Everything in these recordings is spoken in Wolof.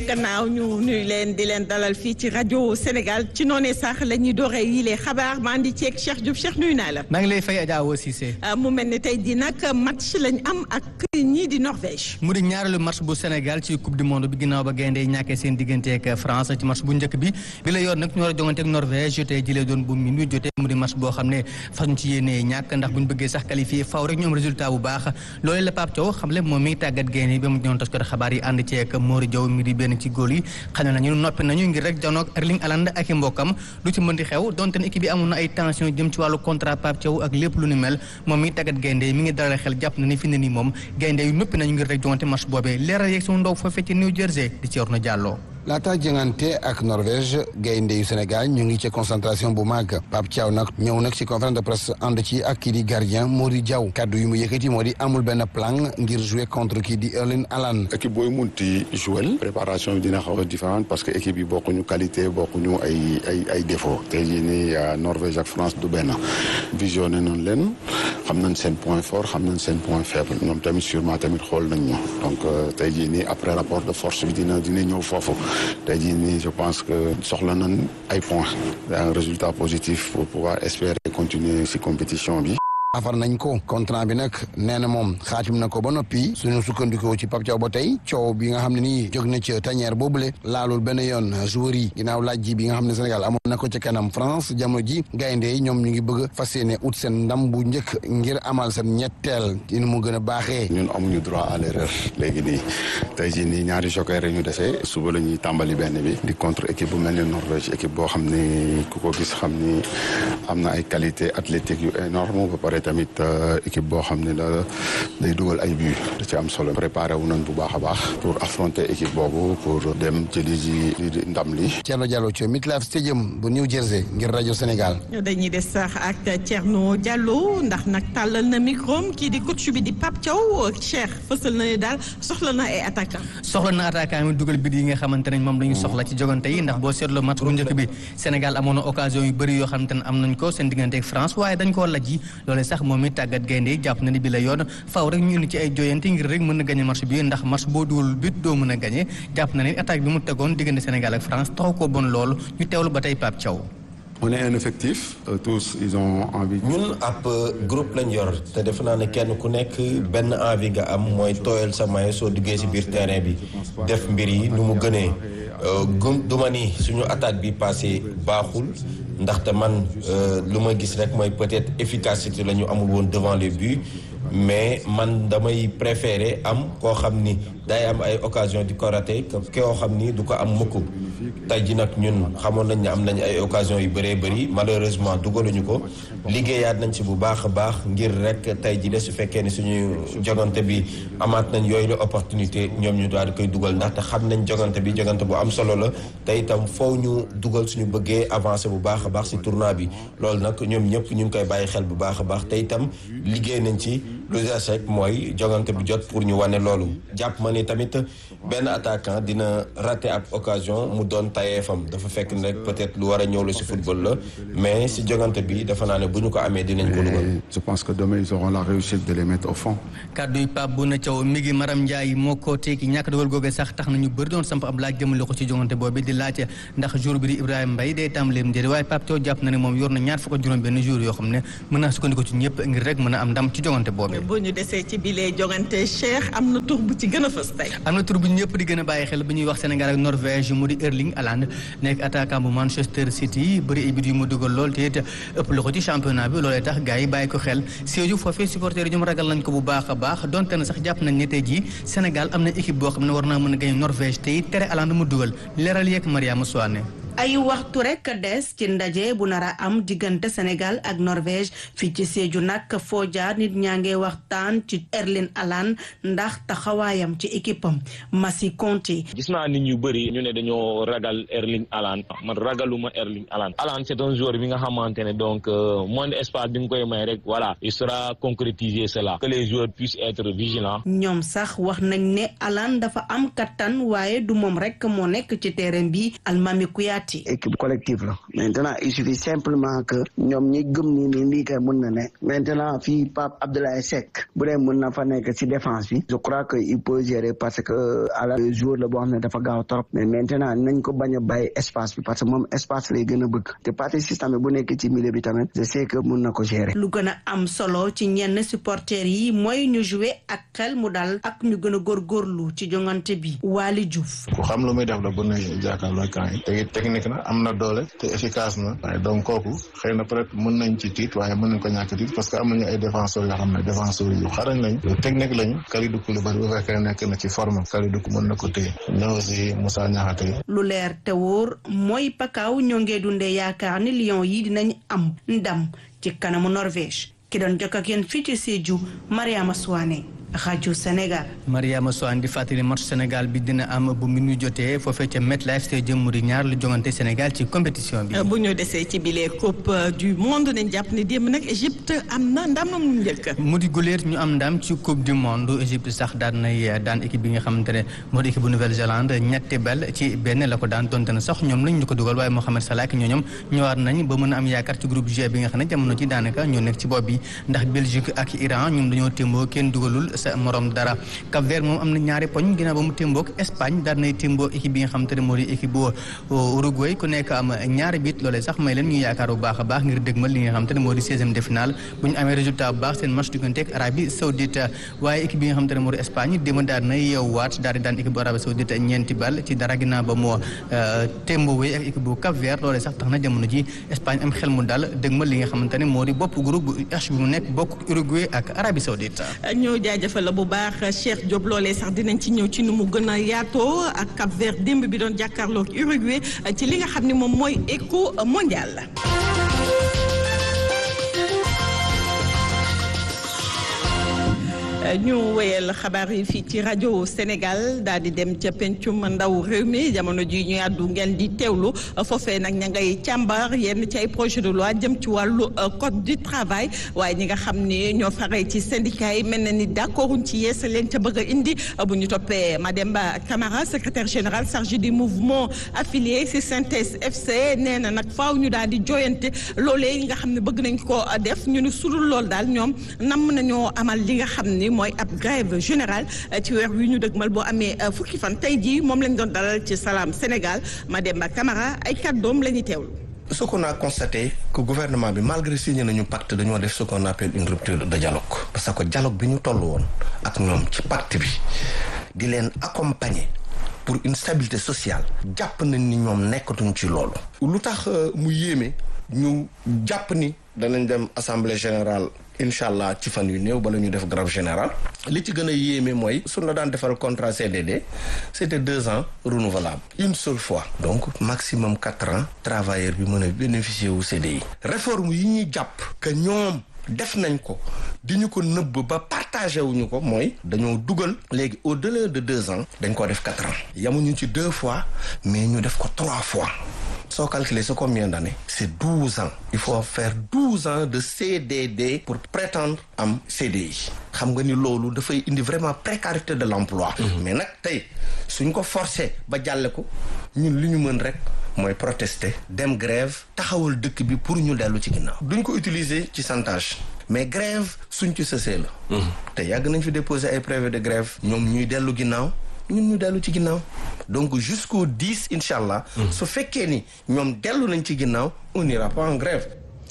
gannaaw ñu nuyu leen di leen dalal fii ci rajo Sénégal ci noonee sax la ñuy dooree yi les xabaar maa ngi ceeg Cheikh Diouf Cheikh nuyu naa la. maa ngi lay fay Adja Awa Cissé. mu mel ne tey jii nag match lañ am ak ñii di Norvège. mu di ñaareelu match bu Sénégal ci coupe du monde bi ginnaaw ba gaynde yi ñàkkee seen diggante ak France ci match bu njëkk bi bi la yoon nag ñu war a jongante ak Norvège tey jëlee doon bu minuit jotee mu di match boo xam ne fas ñu ci yéenee ñàkk ndax buñ bëggee sax qualifié faw rek ñu am résultat bu baax loolee la Pape Thiaw xam le moom mi tàggat gaynde yi ba mu ñëwoon tas ko xabaar yi ànd ceeg Mori Diaw mi di benn ci góol yi xam ne nañu noppi nañu ngir rek janoog Erling Haaland ak i mbokkam lu ci mën di xew donte ne équipe bi amoon na ay tension jëm ci wàllu contrat Pape Thiaw ak lépp lu ni mel moom mi tàggat gaynde yi mi ngi dalal xel jàpp na ni fi ne nii moom gaynde yu noppi nañu ngir rek jongante match boobee leeral yeeg suñu ndaw foofee ci New Jersey di ci Orna Diallo laata jëngante ak Norvège gaynde yu Sénégal ñu ngi ci concentration bu mag Pape Thiaw nag ñëw nag ci conférence de presse ànd ci ak kii di gardien Mori Diaw kaddu yu mu yëkkati moo di amul benn plan ngir jouer contre kii di Erling Haaland équipe booy munti jouer préparation bi dina xaw a différente parce que équipe yi bokkuñu qualité bokkuñu ay ay ay défaut tey jii nii Norvège ak France du benn visionné nañ leen xam nañ seen point fort xam nañ seen point faible ñoom tamit sûrement tamit xool nañ ñu donc tey jii nii après rapport de force bi dina dina ñëw foofu tey jii nii je pense que soxla nañ ay points un résultat positif pour pouvoir espérer continuer ci compétition bi afar nañ ko contrat bi nag nee na moom xaatim na ko ba noppi suñu sukkandikoo ci Pape Thiaw ba tey coow bi nga xam ne nii jóg na ca tanière boobule laalul benn yoon joueur yi ginnaaw laaj ji bi nga xam ne Sénégal amoon na ko ca kanam France jamono ji gaynde yi ñoom ñu ngi bëgg fas yéene ut seen ndam bu njëkk ngir amal seen ñetteel ci mu gën a baaxee. ñun amuñu droit à l'erreur léegi nii tey jii nii ñaari joker ñu dese suba la ñuy tàmbali benn bi di contre équipe bu mel ni Norvège équipe boo xam ni ku ko gis xam ni am na ay qualité athlétique yu énorme ba pare tamit équipe boo xam ne la day dugal ay but da ci am solo préparé wu nañ bu baax a baax pour affronter équipe boobu pour dem jëli ji ndam li Thierno Diallo ci MetLife Stadium bu New Jersey ngir rajo Sénégal dañuy des sax ak Thierno Diallo ndax nag tàllal na micro kii di coach bi di Pape Thiaw Cheikh fësal na ne daal soxla na ay attaquant soxla na attaquant mi dugal bit yi nga xamante ne moom la ñu soxla ci jogante yi ndax boo seetloo match bu njëkk bi Sénégal amoon na occasion yu bëri yoo xamante ne am nañ ko seen diggante ak France waaye dañ koo laj yi loolee sax moom mi tàggat gaynde yi jàpp na ni bi la yoon faaw rek ñu indi ci ay joyante ngir rek mën a gagné match bi ndax match boo dugal bit doo mën a gagné jàpp na ni attaque bi mu tegoon diggante Sénégal ak France taxaw ko bon loolu ñu teewlu ba tey Pape Thiaw on est un effectif tous ils ont envie. ñun ab groupe lañ yor te defe naa ne kenn ku nekk benn envie nga am mooy tooyal sa maillot soo duggee ci biir terrain bi def mbir yi nu mu gënee gum duma ni suñu attaque bi passé baaxul ndaxte man lu ma gis rek mooy peut-être efficacité la ñu amul woon devant les buts mais man damay préférer am koo xam ni day am ay occasion di ko raté koo xam ni du ko am mukk tey ji nag ñun xamoon nañ ne am nañ ay occasion yu bëree bëri malheureusement dugaluñu ko liggéeyaat nañ ci bu baax a baax ngir rek tey ji de su fekkee ni suñu jogante bi amaat nañ yooyu la opportunité ñoom ñu daal di koy dugal ndaxte xam nañ jogante bi jogante bu am solo la te itam foo ñu dugal suñu bëggee avancer bu baax a baax ci tournoi bi loolu nag ñoom ñëpp ñu ngi koy bàyyi xel bu baax a baax te itam liggéey nañ ci lu des rek mooy jogante bi jot pour ñu wane loolu jàpp ma ni tamit benn attaquant dina rater ab occasion mu doon tayeefam dafa fekk ne rek peut-être lu war a ñëw la ci football la mais ci jogante bi dafa naa ne bu ñu ko amee dinañ ko dugal. je pense que demain ils auront la réussite de les mettre au fond. kaddu yi Pape Bouna Thiaw mi ngi Maram Ndiaye moo ko tekki ñàkk dogal googee sax tax na ñu bëri doon samp ab laaj jëmale ko ci jongante boobu di laajte ndax jour bi di Ibrahima Mbaye day tàmbaleem njëriñ waaye Pape Thiaw jàpp na ne moom yor na ñaar fukk ak juróom benn jour yoo xam ne mën naa sukkandiku ci ñëpp ngir rek mën a am ndam ci jongante boobu. bu ñu desee ci bilee jongante Cheikh am na tur bu ci gën a fës tey. am na tur bu ñëpp di gën a bàyyi xel bu ñuy wax Sénégal ak Norvège mu di Erling Haaland nekk attaquant bu Manchester City bëri ay bit yu mu dugal lool te it ëpp la ko ci championnat bi loolee tax gars yi bàyyi ko xel Sédhiou foofee supporters yi ñoom ragal nañ ko bu baax a baax donte na sax jàpp nañ ne tey jii Sénégal am na équipe boo xam ne war naa mën a gañ Norvège te it tere Haaland mu dugal leeral yeeg Mariama Souane ay waxtu rek des ci ndaje bu nar a am diggante Sénégal ak Norvège fii ci Sédhiou nag foo jaar nit ñaa ngi waxtaan ci Erling Haaland ndax taxawaayam ci équipe am Massi Conté. gis naa nit ñu bëri ñu ne dañoo ragal Erling Haaland man ragaluma Erling Haaland Haaland c'est un joueur bi nga xamante ne donc moins d'espace bi nga koy may rek voilà il sera concrétiser cela que les joueurs puissent être vigilants. ñoom sax wax nañ ne Haaland dafa am kattan waaye du moom rek moo nekk ci terrain bi Almami Kouyaté Fati. équipe collective la maintenant il suffit simplement que ñoom ñi gëm ni ni lii kay mën na ne maintenant fii Pape Abdoulaye Seck bu dee mën na fa nekk ci défense bi je crois que il peut gérer parce que à la joueur la boo xam ne dafa gaaw trop mais maintenant nañ ko bañ a bàyyi espace bi parce que moom espace lay gën a bëgg te partie système bu nekk ci milieu bi tamit je sais que mën na ko gérer. lu gën a am solo ci ñenn supporters yi mooy ñu jouer ak xel mu dal ak ñu gën a góorgóorlu ci jongante bi Waly Diouf. ku xam lu muy def la bu ne jàkkaarloo camp yi te technique na am na doole te efficace na waaye donc kooku xëy na peut être mën nañ ci tiit waaye mën nañ ko ñàkk tiit parce que am nañu ay défenseurs yoo xam ne défenseurs yu xarañ lañ yu technique lañu Kalidou Koulibaly bu fekkee nekk na ci forme Kalidou ko mën na ko téye ñëw aussi Moussa Niakhaté lu leer te wóor mooy pakaaw ñoo ngee dundee yaakaar ni Lions yi dinañ am ndam ci kanamu Norvège ki doon jokk ak yéen fii ci Sédhiou Mariama Souane rajo Sénégal. Mariama Soane di fàttali match Sénégal bi dina am bu mi ñu jotee foofee ca MetLife Stadium mu di ñaar lu jongante Sénégal ci compétition bi. bu ñu desee ci bile coupe du monde nañ jàpp ni démb nag Égypte am na ndam mu njëkk. mu di guleet ñu am ndam ci coupe du monde Égypte sax daan nay daan équipe bi nga xamante ne moo di équipe bu Nouvelle-Zélande ñetti bal ci benn la ko daan donte na sax ñoom lañ ñu ko dugal waaye Mohamed Salah ak ñooñom ñëwaat nañ ba mën a am yaakaar ci groupe G bi nga xam ne jamono ji daanaka ñoo nekk ci bopp bi ndax Belgique ak Iran ñoom dañoo témboo kenn dugalul sa morom dara Cap Vert moom am na ñaari poñ ginnaaw ba mu témboog Espagne daan nay témboo équipe bi nga xamante ne moo di équipe bu Uruguay ku nekk am ñaari bit loolee sax may leen ñu yaakaar bu baax a baax ngir dëgmal li nga xamante ne moo di seizième de finale bu ñu amee résultat bu baax seen match diggante ak Arabie Saoudite waaye équipe bi nga xamante ne moo di Espagne démb daan na yeewaat daal di daan équipe bu Arabie Saoudite ñeenti bal ci dara ginnaaw ba moo témboowee ak équipe bu Cap Vert loolee sax tax na jamono ji Espagne am xel mu dal dëgmal li nga xamante ne moo di bopp groupe bu H bi mu nekk bokk Uruguay ak Arabie Saoudite ñoo jaajëfal la bu baax Cheikh Diop loolee sax dinañ ci ñëw ci nu mu gën a yaatoo ak Cap Vert démb bi doon jàkkaarloo ak Uruguay ci li nga xam ne moom mooy éco mondial. ñu wéyal xabaar yi fii ci rajo Sénégal daal di dem ca pencum ndaw réew mi jamono ji ñu àddu ngeen di teewlu foofee nag ña ngay càmbar yenn ci ay projet de loi jëm ci wàllu code du travail waaye ñi nga xam ni ñoo faree ci syndicat yi mel na ni d'accorduñ ci yees leen ca bëgg a indi bu ñu toppee Mademba Camara secrétaire général chargé du mouvement affilié ci synthèse FC nee na nag faaw ñu daal di joyante loolee yi nga xam ne bëgg nañ ko def ñu ne sudul lool daal ñoom nam nañoo amal li nga xam ni mooy ab grève générale ci weer wi ñu dëgmal boo amee fukki fan tey jii moom lañ doon dalal ci Salam Sénégal Mademba Camara ay kàddoom la ñuy teewlu. ce qu'on a constaté que gouvernement bi malgré signé nañu pacte dañoo def ce qu'on appelle une rupture de dialogue parce que dialogue bi ñu toll woon ak ñoom ci pacte bi di leen accompagner pour une stabilité sociale jàpp nañ ni ñoom nekkatuñ ci loolu lu tax mu yéeme ñu jàpp ni danañ dem assemblée générale incha allah ci fan yu néew bala ñu def grève générale li ci gën a yéeme mooy suñ la daan defal contrat CDD c'était deux ans renouvelable une seule fois donc maximum quatre ans travailleur bi mën a bénéficier wu CDI réforme yi ñuy jàpp que ñoom def nañ ko di ñu ko nëbb ba partagé wuñu ko mooy dañoo dugal léegi au delà de deux ans dañ ko def quatre ans yamuñu ci deux fois mais ñu def ko trois fois soo calculer c'est combien d'années c'est douze ans il faut faire douze ans de CDD pour prétendre am CDI xam nga ni loolu dafay indi vraiment précarité de l'emploi mais nag tey suñ ko forcer ba jàlle ko ñun li ñu mën rek mooy protester dem grève taxawal dëkk bi pour ñu dellu ci ginnaaw duñ ko utiliser ci chantage mais grève suñ ci sësee la te yàgg nañ fi déposer ay préavis de grève ñoom ñuy dellu ginnaaw ñun ñu dellu ci ginnaaw donc jusqu'au 10 incha allah. su fekkee ni ñoom dellu nañ ci ginnaaw on n'ira pas en grève.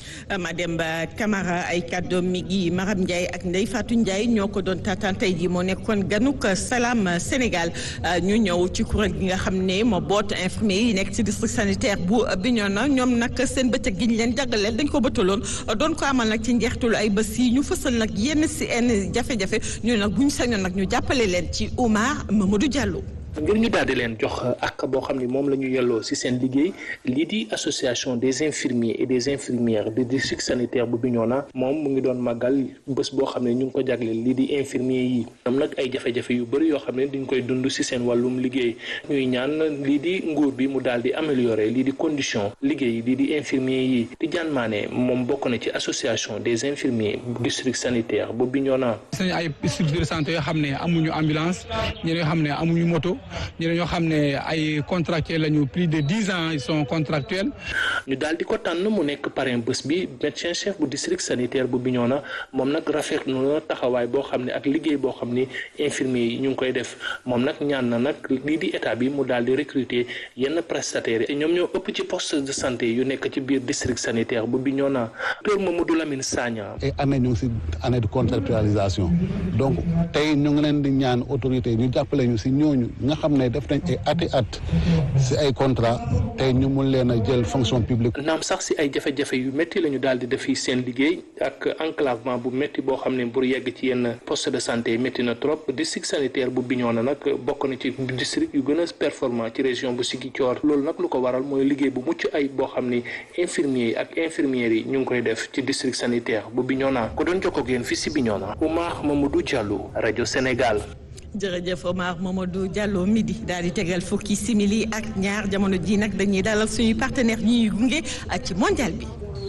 Mademba Camara ay kàddoom mi ngi Maram Ndiaye ak Ndeye Fatou Ndiaye ñoo ko doon taataan tey jii moo nekkoon ganuk Salam Sénégal ñu ñëw ci kuréel gi nga xam ne moo boot infirmier yi nekk ci district sanitaire bu Bignona ñoom nag seen bëccëg gi ñu leen jagleel dañ ko bëttaloon doon ko amal nag ci njeextalu ay bés yi ñu fësal nag yenn si yenn jafe-jafe ñu nag bu ñu sañoon nag ñu jàppale leen ci Oumar Mamadou Diallo. ngir ñu daal di leen jox ak boo xam ne moom la ñu yelloo ci seen liggéey lii di association des infirmiers et des infirmières du district sanitaire bu Bignona moom mu ngi doon màggal bés boo xam ne ñu ngi ko jagleel lii di infirmier yi am nag ay jafe-jafe yu bëri yoo xam ne dañ koy dund ci seen wàllum liggéey ñuy ñaan lii di nguur bi mu daal di améliorer lii di condition liggéey lii di infirmier yi di jaan maane moom bokk na ci association des infirmiers district sanitaire bu Bignona. seen ay structures de santé yoo xam ne amuñu ambulance ñeneen yoo xam ne amuñu moto ñu ñoo xam ne ay contractuels lañu plus de dix ans ils sont contractuels. ñu daal di ko tànn mu nekk parrain bés bi médecin chef bu district sanitaire bu Bignona moom nag rafetlu na taxawaay boo xam ne ak liggéey boo xam ni infirmier yi ñu ngi koy def moom nag ñaan na nag lii di état bi mu daal di recruter yenn prestataires yi ñoom ñoo ëpp ci poste de santé yu nekk ci biir district sanitaire bu Bignona docteur Mamadou Lamine Sagna. et année ñu ngi si année de contractualisation donc tey ñu ngi leen di ñaan autorité yi ñu jàppale ñu si ñooñu nga xam ne def nañ ay ati at si ay contrat tey ñu mun leen a jël fonction publique. naam sax si ay jafe-jafe yu métti la ñu daal di def fii seen liggéey ak enclavement bu métti boo xam ne pour yegg ci yenn poste de santé yi métti na trop district sanitaire bu Bignona nag bokk na ci district yu gën a performant ci région bu Ziguinchor loolu nag lu ko waral mooy liggéey bu mucc ay boo xam ni infirmiers yi ak infirmières yi ñu ngi koy def ci district sanitaire bu Bignona ko doon jokkoo ak yéen fii si Bignona Oumar Mamadou Diallo rajo Sénégal. jërëjëf Omar Mamadou Diallo midi daal di tegal fukki simili ak ñaar jamono ji nag dañuy dalal suñuy partenaire ñuy gunge ci mondial bi.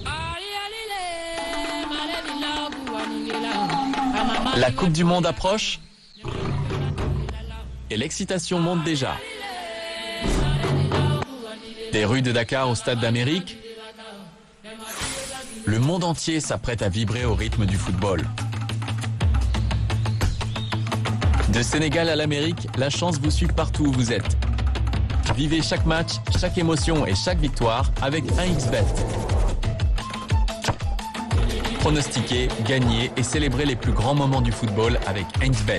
La Coupe du Monde approche et l'excitation monte déjà. Des rues de Dakar au Stade d'Amérique, le monde entier s'apprête à vibrer au rythme du football. De Sénégal à l'Amérique, la chance vous suit partout où vous êtes. Vivez chaque match, chaque émotion et chaque victoire avec 1xBet. Pronostiquez, gagnez et célébrez les plus grands moments du football avec 1xBet.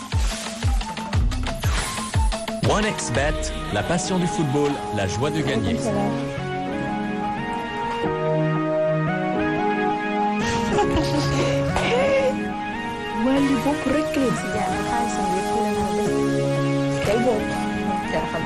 1xBet, la passion du football, la joie de gagner. wali bopp rek leen si jaar xaalisam yëpp la tey boobu